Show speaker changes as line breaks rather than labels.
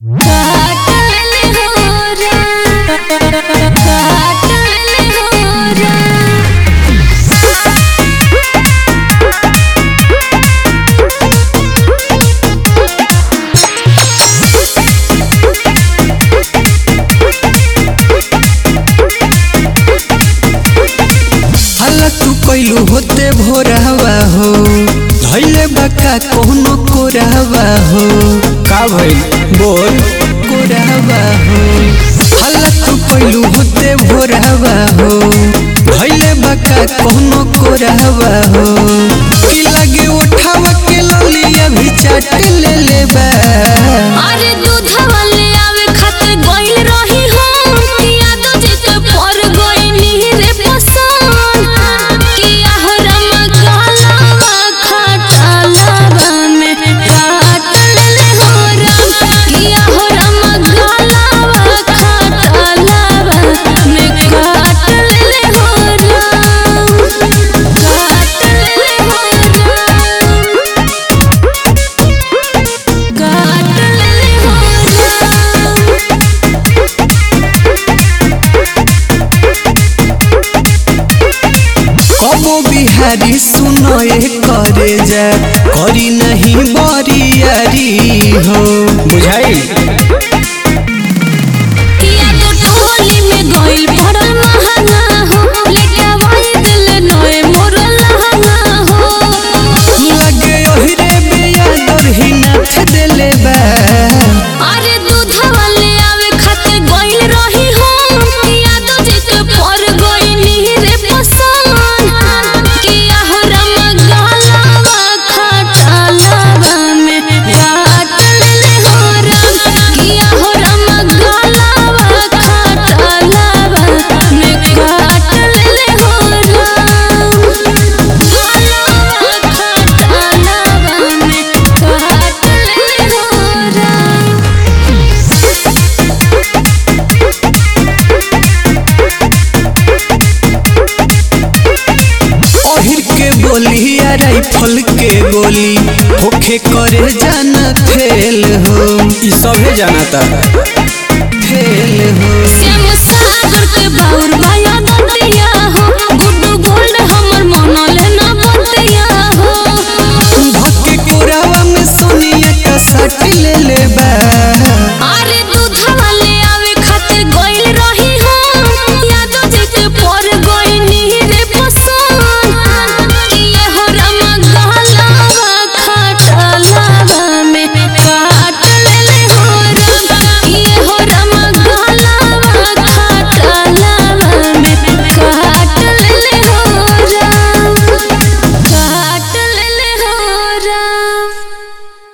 कैलू होते भोरहवा हो धैले बका कोनो कोरहवा हो
का भइल बोल
कोरहवा हो हल्ला तू कैलू होते भोरहवा हो धैले बका कोनो कोरहवा हो की लगे उठावा के ललिया भी चाट ले ले बा
अरे दूधवा ले आवे खातिर गइल रही हम किया दो जेके पर गइनी रे पसंद किया हो रमगालवा खटालवा में काट ले हो रम किया हो रमगालवा खटालवा में काट ले हो रम काट ले हो रम काट ले हो रम
कबो बिहारी सुनए करे जा करी नहीं बरियारी हो
बुझाइल
किया तो टोली में गइल पड़ल महंगा हो लेके वाई दिल नोए मोर लहंगा हो
लगे ओहरे बिया दरही नाथ देले बा
अरे दूधवा ले आवे खातिर गइल रही हम किया तो जेके पर गइनी रे पसंद किया हो रमगालवा खटालवा में काट ले हो रम किया हो रमगालवा खटालवा में काट ले हो रम गालवा खटालवा में काट ले हो रम
ओहिर के बोली या राइफल के गोली होखे करे जाना फेल हो
ई सभे जानता